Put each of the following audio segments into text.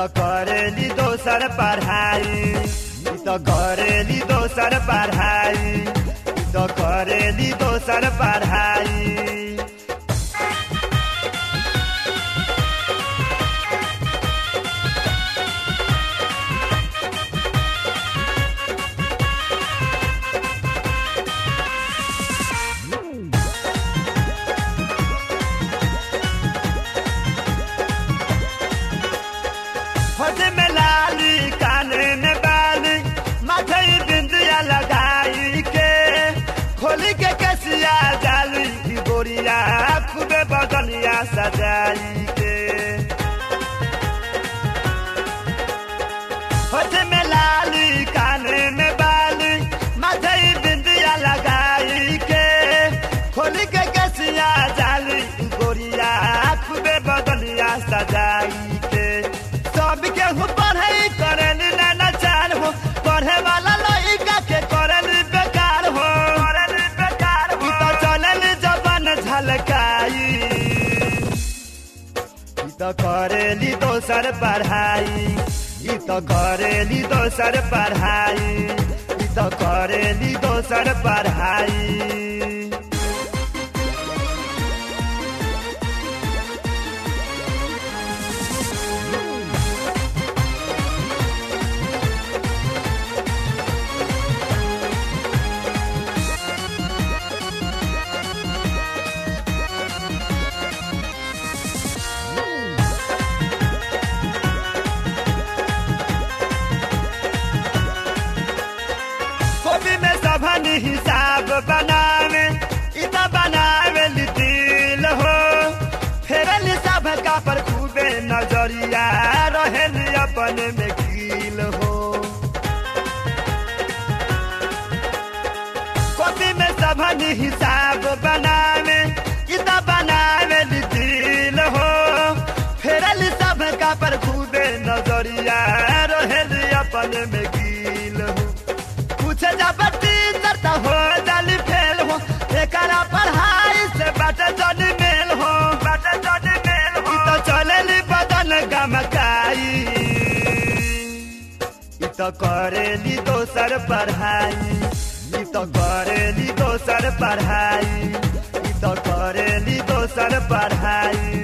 त करेली दोसर पढ़ाई ई त करेली दोसर पढ़ाई ई त करेली दोसर पढ़ाई होठ में लाली काने में बाली माथे बिंदिया लगाई के खोली के कसिया जाली की गोरिया खूबे बदनिया सजाई के होठ में लाली काने में बाली माथे बिंदिया लगाई के खोली के कसिया जाली की गोरिया खूबे बदनिया सजाई के सब केहू पढ़े करल ना चार हो पढ़े वाला लइका के करल बेकार हो करल बेकार हो तो चलल जबन झलकाई ई तो करेली दोसर पढ़ाई ई तो करेली दोसर पढ़ाई ई तो करेली दोसर पढ़ाई कॉपी में सबन हिसाब बनावे इत बनावे दिल हो फेरल सब का पर खूबे नजरिया रहेल अपन में कील हो कॉपी में सबन हिसाब बनावे इत बनावे दिल हो फेरल सब का पर खूबे नजरिया रहेल अपन में कील हो कुछ जब टीचर त हो जाली फेल हो एकरा पढ़ाई से बट जन मेल हो बट जन मेल हो तो चलेली बदन गमकाई ई तो करेली दोसर पढ़ाई ई तो करेली दोसर पढ़ाई ई तो करेली दोसर पढ़ाई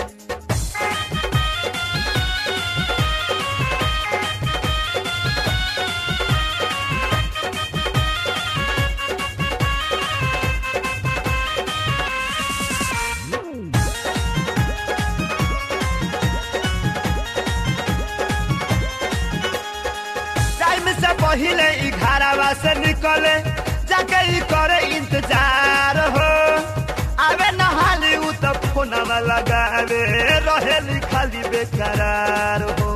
टाइम से पहले ई घरवा से निकले जाके ई करे इंतजार हो आवे नहाली उ तो फोनवा लगावे रहेली खाली बेकरार हो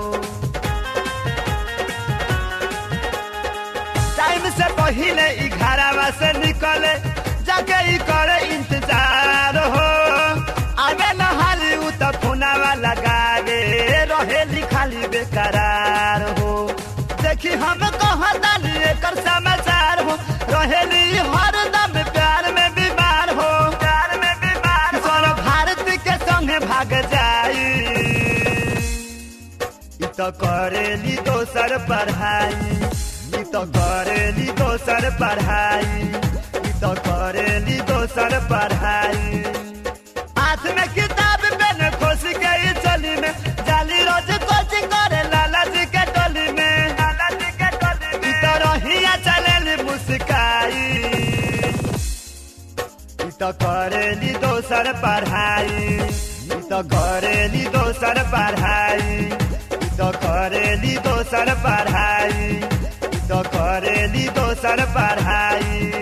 टाइम से पहले ई घरवा से निकले जाके ई करे इंतजार हो आवे नहाली उ तो फोनवा लगावे रहेली खाली बेकरार हो देखी हम कहतानी एकर समाचार हो रहेली हरदम प्यार में बीमार हो प्यार में बीमार सर भारत के संगे भाग जाई ई तो करेली दोसर पढ़ाई ई तो करेली दोसर पढ़ाई ई तो करेली दोसर पढ़ाई हाथ में किताब पेन खोस के ई चली में जाली रोज कोचिंग करे लाला जी के टोली में लाला जी के टोली में ई तो रहिया चलेली मुस्काई ई तो करेली दोसर पढ़ाई ई तो करेली दोसर पढ़ाई ई तो करेली दोसर पढ़ाई ई तो करेली दोसर पढ़ाई